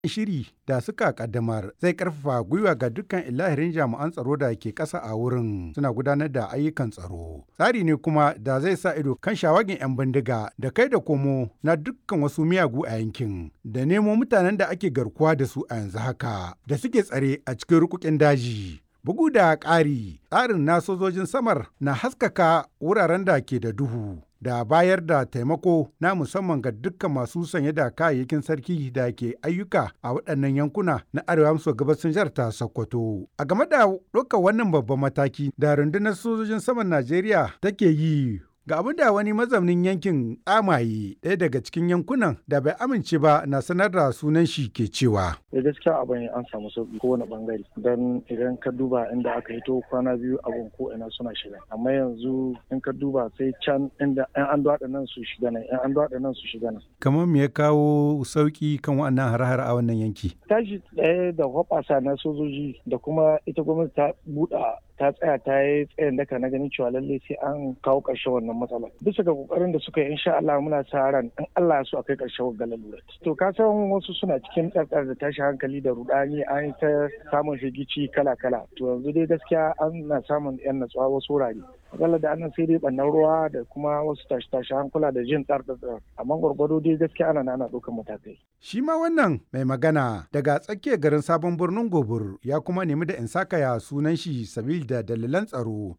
shiri da suka kaddamar zai karfafa gwiwa ga dukkan ilahirin jami'an tsaro da ke ƙasa a wurin suna gudanar da ayyukan tsaro. Tsari ne kuma da zai sa ido kan shawagin 'yan bindiga da kai da komo na dukkan wasu miyagu a yankin da nemo mutanen da ake garkuwa da su a yanzu haka da suke tsare a cikin rukukin daji. Bugu da ƙari, tsarin na sojojin samar na haskaka wuraren da ke da duhu. da bayar da taimako na musamman ga dukkan masu sanye da kayayyakin sarki da ke ayyuka a waɗannan yankuna na arewa maso gabashin jihar ta Sokoto. A game da ɗaukar wannan babban mataki da rundunar sojojin saman Najeriya take yi Ga abin da wani mazaunin yankin tsamaye ɗaya daga cikin yankunan da bai amince ba na sanar da sunan shi ke cewa. Da gaskiya abin an samu sauki kowane bangare don idan ka duba inda aka hito kwana biyu abin ko ina suna shiga. Amma yanzu in ka duba sai can inda yan an daɗa nan su shiga nan yan an daɗa nan su shiga nan. Kamar me ya kawo sauki kan waɗannan har-har a wannan yanki? Tashi ɗaya da hoɓasa na sojoji da kuma ita gwamnati ta buɗa ta tsaya ta yi tsayin daka na ganin cewa lallai sai an kawo ƙarshen wannan matsala bisa ga kokarin da suka yi insha Allah muna sa ran in Allah ya so akai ƙarshen wannan lalurar to ka san wasu suna cikin tsakar da tashi hankali da rudani an ta samun shigici kala kala to yanzu dai gaskiya an na samun yan natsuwa wasu wurare akalla da annan sai dai bannan ruwa da kuma wasu tashi tashi hankula da jin tsar amma gwargwado dai gaskiya ana ana ɗaukar matakai shi ma wannan mai magana daga tsakiyar garin sabon birnin gobir ya kuma nemi da in saka ya sunan shi sabil da dalilan tsaro